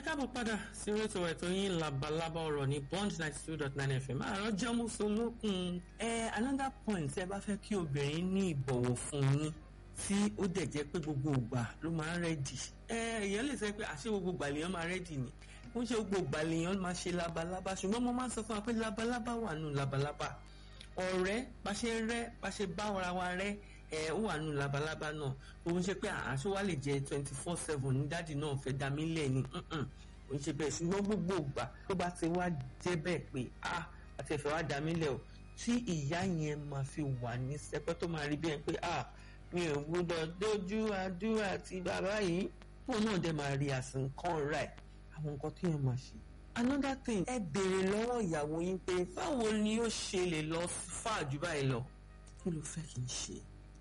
káàbọ̀ padà sí rétò ẹ̀tọ́ yín labalábá ọ̀rọ̀ ní bond ninety two dot nine fm àárọ̀ jẹ́mú solókun ẹ another point ẹ bá fẹ́ kí obìnrin ní ìbọ̀wọ̀ fún yín tí ó dẹ̀ jẹ́ pé gbogbo ìgbà ló máa ń rẹ́dì ẹ èèyàn lè sọ pé àṣé gbogbo ìgbà lèèyàn máa rẹ́dì ni ó ń ṣe gbogbo ìgbà lèèyàn máa ṣe labalábá ṣùgbọ́n mo máa ń sọ fún wa pé labalábá wà nù labalábá ọ̀rẹ́ bá ṣe rẹ́ bá ṣe bá ara wa rẹ́ ẹ ó wà nù labalábá náà òun ṣe pé àṣọ wa lè jẹ twenty four seven ní dáàdì náà fẹ́ dá mi lẹ̀ ni òun ṣe bẹ́ẹ̀ ṣùgbọ́n gbogbo ìgbà tó bá ti wá jẹ́ bẹ́ẹ̀ pé a àti ẹ̀fẹ̀ wá dá mi lẹ̀ o tí ìyá yẹn máa fi wà ní sẹpẹ́ tó máa rí bẹ́ẹ̀ pé a mi ò gbọ́dọ̀ dójú àdúrà ti bàbá yìí fóun náà dẹ̀ máa rí àsìkò rà ẹ̀ àwọn nǹkan tó yẹn máa ṣe another thing ẹ béèrè lọ́wọ́ ìyàwó yín pé báwo ni ó ṣe lè lọ fà jù báyìí lọ kí ló fẹ́ kí n ṣe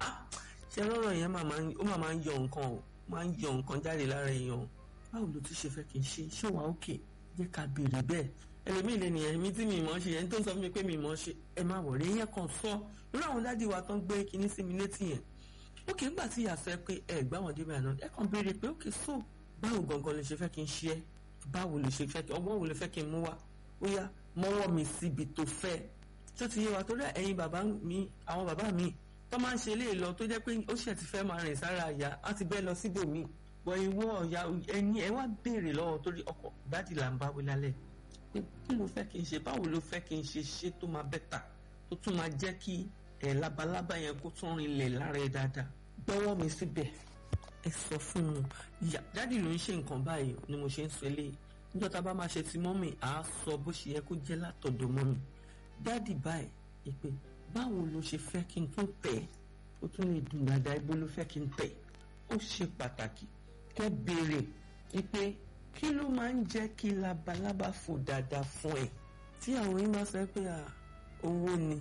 ṣe lọ́rọ̀ yẹn ó máa máa ń yọ nǹkan o máa ń yọ nǹkan jáde lára èèyàn báwo ló tún ṣe fẹ́ kí n ṣe ṣé wàá òkè jẹ́ ká béèrè bẹ́ẹ̀ ẹlòmíì lè nìyẹn mi tí mi mọ̀ ṣe yẹn tó ń sọ fún mi pé mi mọ̀ ṣe ẹ máa wọ̀ rí yẹn kan sọ lórí àwọn dádì wa tó ń gbé kinní sí mi létí yẹn òkè ńgbà tí ìyá sọ pé ẹ gbá wọn débẹ̀ àná ẹ kàn béèrè pé òkè so báwo gangan lè ṣe fẹ́ kí n ṣe ẹ́ báwo lè ṣe fẹ́ kí ọgbọ́n wo lè fẹ́ kí n mú wá ó yá mọ́wọ́ mi síbi tó fẹ́ tó ti yé wa torí ẹ̀yin bàbá mi àwọn bàbá mi tó máa ń ṣe eléyìí lọ tó jẹ́ pé ó ṣẹ̀ ti fẹ́ máa rìn sára àyà á ti bẹ́ lọ síbòmí wọ ìwọ ọ̀yà ẹni ẹ wá béèrè lọ́wọ́ torí ọkọ̀ dádì là ń bá wí lálẹ́ pé kí ló fẹ́ kí n ṣe báwo ló fẹ́ kí n ṣe ṣe tó máa bẹ́tà tó tún máa jẹ́ kí ẹ̀ labalábá yẹn kó tún rinlẹ̀ lára ẹ dáadáa gbọ́wọ́ mi síbẹ̀ ẹ sọ fún un ìyá dádì ló ń ṣe nǹkan báyìí ni mo ṣe ń sọ eléyìí níjọ́ tá a bá máa ṣe ti mọ́mì à á sọ bó ṣe yẹ kó jẹ́ látọ̀dọ̀ mọ́mì dádì báyìí ìpè báwo ló ṣe fẹ́ kí n tún tẹ̀ ó tún lè dùn dáadáa ibo ló fẹ́ kí n tẹ̀ ó ṣe pàtàkì kẹ́ béèrè wípé kí ló máa ń jẹ́ kí labalábá fò dáadáa fún ẹ tí àwọn yín bá sọ pé owó ni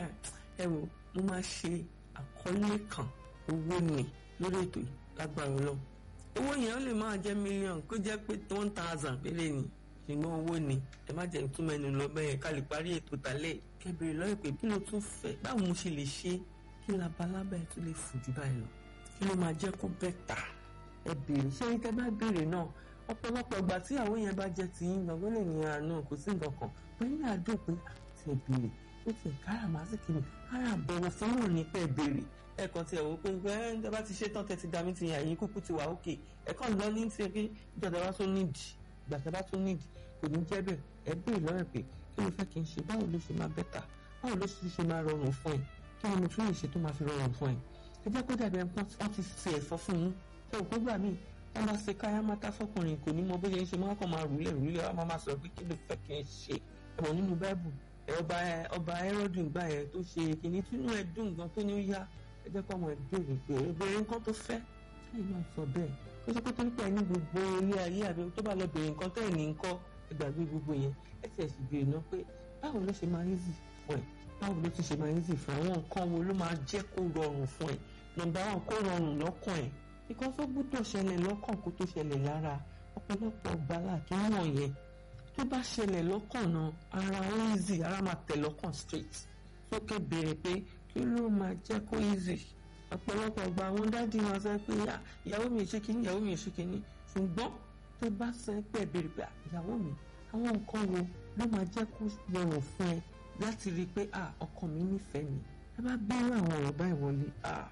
ẹ wò mo máa ṣe àkọlé kan owó ni lórí ètò yìí lágbára Ọlọ́run owó yẹn ó lè máa jẹ́ mílíọ̀nù kó jẹ́ pé one thousand péré ni ṣùgbọ́n owó ni ẹ má jẹ́ tún mẹ́nu lọ bẹ́ẹ̀ ká lè parí ètò tálẹ̀ kẹbìrì lọ́yẹ̀ pé kí ló tún fẹ́ báwo mo ṣe lè ṣe kí labalábá ẹ̀ tún lè fò jù báyìí lọ kí ló máa jẹ́ kó bẹ́tà ẹ béèrè ṣé ní tẹ́ bá béèrè náà ọ̀pọ̀lọpọ̀ ìgbà tí àwọn yẹn bá jẹ́ ti yín gbọ̀ngàn lè ní àánú kò sí nǹkan kan pé ní àdó pé àti ẹ béèrè ó ti káràmásìkì ni ara àbẹ̀wò fún òun ní pẹ́ béèrè ẹ̀kan tí ẹ̀ wò pé ẹ̀ ń bá ti ṣe tán tẹ́tí dá mi ti yàn yín kúkú ti wà ókè ẹ̀kan lọ ní ti pé ìjọba bá tún nídìí ìgbà bá tún nídìí kò ní jẹ́ bẹ́ẹ̀ ẹ béèrè lọ́rẹ̀ pé kí ló fẹ́ kí n ṣe báwo ló ṣe máa bẹ́tà báwo ló ṣe máa rọrùn fún ẹ kí ni mo tún lè ṣe tó máa fi rọrùn fún ẹ ẹ jẹ́ kó dàbí ẹni wọ́n ti ṣe ẹ̀fọ́ fún yín ṣé òkú gbà mí wọ́n bá ṣe káyá mátá fọkùnrin kò ní mọ bó ṣe ń ṣe máa kàn máa rúlẹ̀ rúlẹ̀ wọ́n máa sọ pé kí ló fẹ́ kí n ṣe ẹ̀wọ̀n nínú báìbù ọba ọba ẹrọ́dù gbà yẹn tó ṣe kìíní tínú ẹ dùn gan tó ní ó yá ẹ jẹ́ kó ọmọ ẹ béèrè pé obìnrin nǹkan tó fẹ́ ẹ̀yìn náà sọ bẹ́ẹ̀ ó sọ pé torí pé ẹni gbogbo ilé ayé àbí tó bá lọ béèrè nǹkan tẹ́ ẹ̀ ní nǹkan ẹgbàgbé gbogbo yẹn ẹ ti ẹ̀sìn béèrè náà pé báwo ló ṣe máa ń easy fún ẹ báwo ló ti ṣe máa ń easy fún ẹ àwọn nǹkan wo ló máa jẹ́ kó rọrùn fún ẹ nọ́mbà wọn kó rọrùn lọ́kàn ẹ nǹkan tó gbọ́dọ̀ ṣẹlẹ̀ lọ́kàn kó tó ṣẹlẹ̀ lára ọ̀pọ̀lọpọ̀ gbala kí wọ́n yẹn tó bá ṣẹlẹ̀ lọ́kàn náà ara ó easy ara máa tẹ̀ lọ́kàn straight sókè béèrè pé kí ló máa jẹ́ kó easy ọ̀pọ̀lọpọ̀ gba àwọn dádì wọn sọ pé ìyàwó mi ṣe kínní ìyàwó mi ṣe kínní ṣùgbọ́n tó bá sọ pé béèrè pé ìyàwó mi àwọn nǹkan wo ló máa jẹ́ kó rọrùn fún ẹ láti rí i pé ọkọ mi nífẹ̀ẹ́ mi ẹ bá bẹ̀rù àwọn ọ̀rọ̀ báyìí wọlé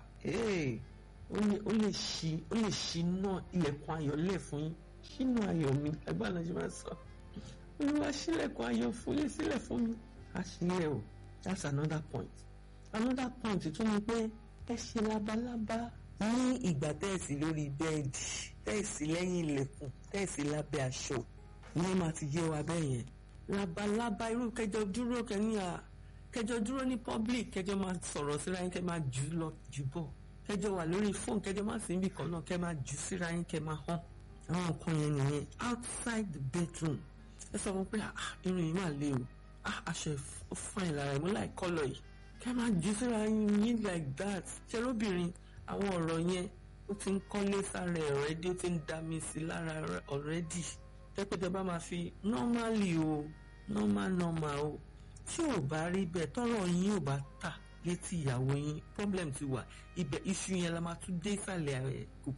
ó lè ṣí ó lè ṣí náà ilẹ̀kùn ayọ̀ lẹ̀ fún yín ṣínú ayọ̀ mi ẹgbẹ́ àná ṣe máa sọ olúwa ṣílẹ̀kùn ayọ̀ fún lé sílẹ̀ fún mi àṣìlẹ̀ o that's another point another point tún ni pé ẹ ṣe labalábá ní ìgbà tẹ́ẹ̀sì lórí bẹ́ẹ̀dì tẹ́ẹ̀sì lẹ́yìn ilẹ̀kùn tẹ́ẹ̀sì lábẹ́ aṣọ ìyẹn máa ti yé wa bẹ́ẹ̀ yẹn labalábá irú kẹjọ dúró kẹni à kẹjọ dúró ní public kẹjọ máa sọ̀rọ̀ síra yín kẹ máa jù lọ jù bọ̀ kẹjọ wà lórí fóònù kẹjọ máa sí ibì kan náà kẹ máa jù síra yín kẹ máa hàn àwọn nǹkan yẹn nìyẹn outside the bedroom ẹ sọ wọn pé irun yìí máa le o aṣọ ò fine lára ẹ mo láì kọ́lọ̀ yìí kẹ máa jù síra yín yín like that ṣe lóbìnrin àwọn ọ̀rọ̀ yẹn ó ti ń kọ́lé sára ẹ̀ ọ̀rẹ́dí ó ti ń dá mi sí lára ọ̀rẹ́dì tẹ́pẹ́tẹ́ bá máa fi normally o normal normal o tí ò bá rí bẹ́ẹ̀ tọ́rọ̀ yín ò bá tà létí ìyàwó yín problem ti wà ibẹ̀ iṣu yẹn la máa tún dé ìsàlẹ̀ kòkò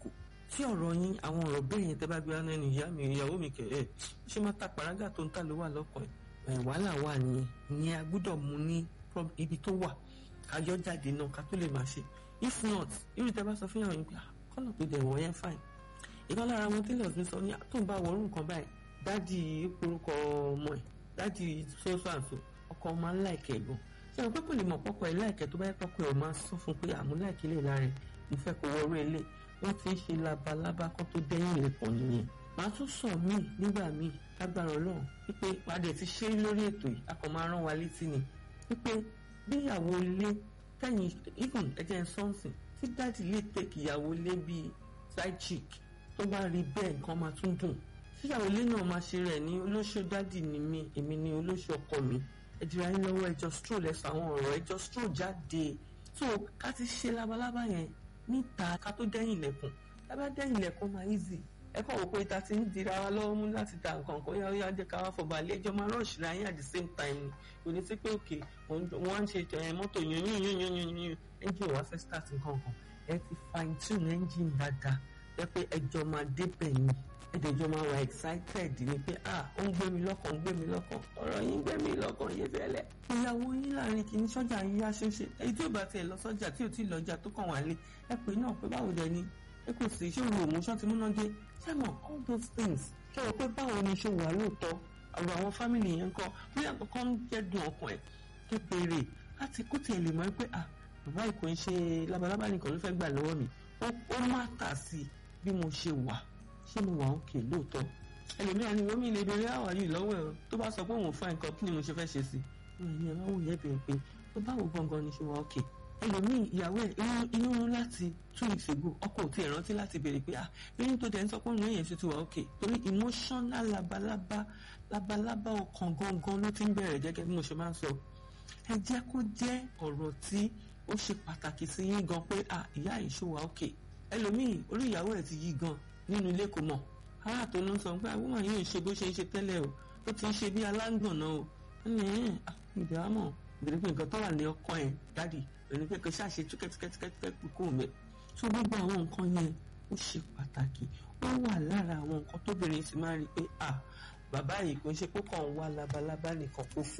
tí ọ̀rọ̀ yín àwọn ọ̀rọ̀ bẹ́ẹ̀ yẹn tẹ́ bá gbé wá ẹnu ìyá mi ìyàwó mi kẹ̀ ẹ́ ṣé máa ta pàrágà tó ń ta ló wà lọ́kàn ẹ̀ wàhálà wà nìyẹn ìyẹn a gbọ́dọ̀ mú ní ibi tó wà kájọ́ jáde náà ká tó lè máa ṣe if not irú tẹ́ bá sọ fún ìyàwó yín pé kọ́nà tó dẹ̀ wọ̀ yẹn fine ìkan lára wọn tailors mi sọ ní tó ń bá wọrú nǹkan báyìí dáàdì orúkọ ọmọ ẹ̀ dáàdì sọ́sọ́ àǹtò ọkọ ọmọ aláìkẹ́ gan ṣé wọn pé kò lè mọ̀ pọ́pọ́ ẹ̀ láìkẹ́ tó bá yẹ pọ́pọ́ ẹ̀ máa sọ fún pé àmú láìkẹ́ lè lára ẹ̀ mo fẹ́ kó wọrú ilé wọ́n ti ń ṣe labalábá kan tó dẹ́yìn ilẹ̀kùn nìyẹn màá tún sọ míì nígbà míì lágbára ọlọ́run wípé padà ti ṣe lórí ètò yìí a kàn máa rán wa létí ni wípé bí ìyàwó ilé tẹ̀yìn even ẹ̀jẹ̀ sọ́ọ̀sì tí dáàdì lè tẹ̀kì ìyàwó ilé bíi side chick tó bá rí bẹ́ẹ̀ nǹkan máa tún dùn tíyàwó ilé náà máa ṣe rẹ̀ ní olóṣù dáàdì ni mí èmi ní olóṣù ọkọ mi ẹ̀dìrà yín lọ́wọ́ ẹjọ́ stroll ẹ̀sọ́ àwọn ọ̀rọ̀ ẹjọ́ stroll jáde so ká ti ṣe labalábá yẹn níta ká tó dẹ́yìn ilẹ̀kùn lábá dẹ́yìn ilẹ̀kùn máa easy ẹ kàn wò pé ta ti ń dira wa lọ́wọ́ mú láti ta nǹkan kan yá yá jẹ́ ká wá fọba ilé ẹjọ́ máa rush ra yín at the same time ni kò ní sí pé òkè wọ́n á ń ṣe mọ́tò yún yún yún yún yún yún engine wá fẹ́ start nǹkan kan ẹ ti fine tune engine dáadáa ẹ pé ẹjọ́ máa débẹ̀ ni ẹ̀dẹ̀jọ́ máa wà excited ni pé ah ó ń gbé mi lọ́kàn ń gbé mi lọ́kàn ọ̀rọ̀ yín gbé mi lọ́kàn yé fẹ́lẹ́. ìyàwó yín láàrin kìíní sọ́jà yín yá ṣeéṣe èyí tí ò bá tiẹ̀ lọ sọ́jà tí ò tí ì lọ́jà tó kàn wá lé ẹ pé náà pé báwo dẹ ni ẹ kò sí ṣé òun òmùṣọ́ ti múná dé ṣé mọ̀ all those things ṣé o pé báwo ni ṣe wà lóòótọ́ ọ̀rọ̀ àwọn fámìlì yẹn ń kọ́ bí àkọ́kọ́ ń jẹ́ dùn ọkàn ẹ̀ ké béèrè láti kó tiẹ̀ lè mọ̀ pé ah bàbá ìkò ń ṣe labalábá nìkan ló fẹ́ gbà lọ́wọ́ mi ó má tà sí bí mo ṣe wà ṣé mo wà òkè lóòótọ́ ẹlòmíràn ni wọ́n mi lè béèrè àwà yìí lọ́wọ́ ẹ̀ tó bá sọ pé òun fa nǹkan kí ni mo ṣe fẹ́ ṣe sí i ìyẹn máa wù yẹn bèrè pé tó báwo gangan ni ṣe wà òkè ẹlòmíì ìyàwó ẹ̀ inú rún láti two weeks ago ọkọ ò tiẹ̀ rántí láti béèrè pé ah lẹ́yìn tó dẹ̀ ń sọ pé òun yẹn ṣe ti wà òkè torí emotional labalábá labalábá ọkàn gangan ló ti ń bẹ̀rẹ̀ gẹ́gẹ́ bí mo ṣe máa ń sọ ẹ jẹ́ kó jẹ́ ọ̀rọ̀ tí ó ṣe pàtàkì sí yín gan pé ah ìyá yìí ṣó wà òkè ẹlòmíì orí ìyàwó ẹ̀ ti yí gan nínú ilé kò mọ̀ ará tó ló ń sọ pé àwọn ọmọ yìí ń ṣe bó ṣe ń ṣe tẹ́lẹ̀ o ó ti ń ṣe bí alágbọ̀nà o ẹni ẹ̀ ìdámọ̀ ìbẹ̀rẹ̀ pé nǹkan tó wà ní ọkọ ẹ̀ dáàdì ẹni pé kò ṣàṣe túkẹ́túkẹ́túkẹ́ kú mẹ́ tó gbogbo àwọn nǹkan yẹn ó ṣe pàtàkì ó wà lára àwọn nǹkan tóbìnrin ti máa rí i pé à bàbá yìí kò ń ṣe pé kàn ń wá labalábá nìkan kó fò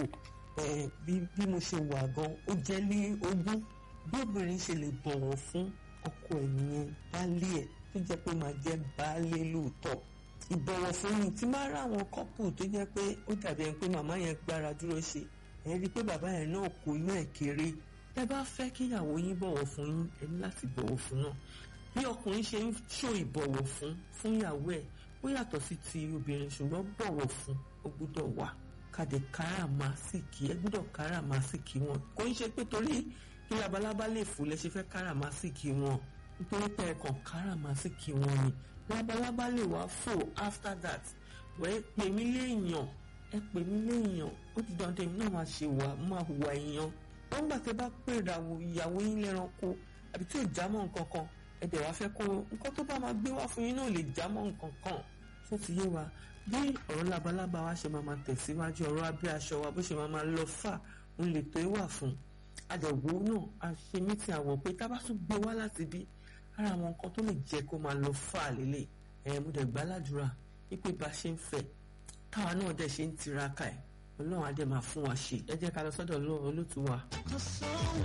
bí mo ṣe wà gan ó jẹ́ ní ogún bí obìnrin ṣe lè bọ̀wọ̀ fún ọkọ ẹ̀ nìyẹn baálé ẹ̀ tó jẹ́ pé máa jẹ́ baálé lóòótọ́ ìbọ̀wọ̀ fún yìí tí máa rá àwọn kọ́pù tó jẹ́ pé ó dàbí ẹni pé màmá yẹn gbára dúró ṣe ẹ rí i pé bàbá yẹn náà kò inú ẹ̀ kéré ẹ bá fẹ́ kí ìyàwó yín bọ̀wọ̀ fún yín ẹ ní láti bọ̀wọ̀ fún náà bí ọkùnrin ṣe ń ṣó ìbọ̀wọ̀ fún fún ìyàwó ẹ̀ ó yàtọ̀ sí ti obìnrin ṣùgbọ́n bọ̀wọ̀ fún ó gbúdọ̀ wà kàdé káràmásìkì ẹ gbúdọ̀ káràmásìkì wọn kò ń ṣe pé torí kí labalábá lè fò lẹ ṣe fẹ́ káràmásìkì wọn nítorí pé ẹ̀kan káràmásìkì wọn ni labalábá lè wá fò after that wẹ́ pè mí léèyàn ẹ pè mí léèyàn ó ti dandan èmi náà máa ṣe wà máa hùwà èèyàn wọ́n gbà tẹ́ bá pè ìràwọ̀ ìyàwó yín lẹ́ranko àbí tí ò já mọ́ nǹkan kan ẹ dẹ̀ wá fẹ́ kó nǹkan tó bá máa gbé wá fún yín náà lè já mọ́ nǹkan kan tó ti yé wa bí ọ̀rọ̀ labalábá wa ṣe máa máa tẹ̀síwájú ọ̀rọ̀ abẹ́ aṣọ wa bó ṣe máa máa lọ fà ń lè tó wà fún àdẹ̀wò náà a ṣe mítì àwọ̀ pé tá a bá tún gbé wá láti bí ara àwọn nǹkan tó lè jẹ́ kó máa lọ fà lélẹ̀ ẹ̀ mo dẹ̀ gbàládùra wípé bá ṣe ń fẹ́ táwa náà dẹ̀ ṣe ń tiraka ẹ̀ ọlọ́run á dẹ̀ máa fún wa ṣe ẹ jẹ́ ká lọ sọ́dọ̀ olóòtú wa.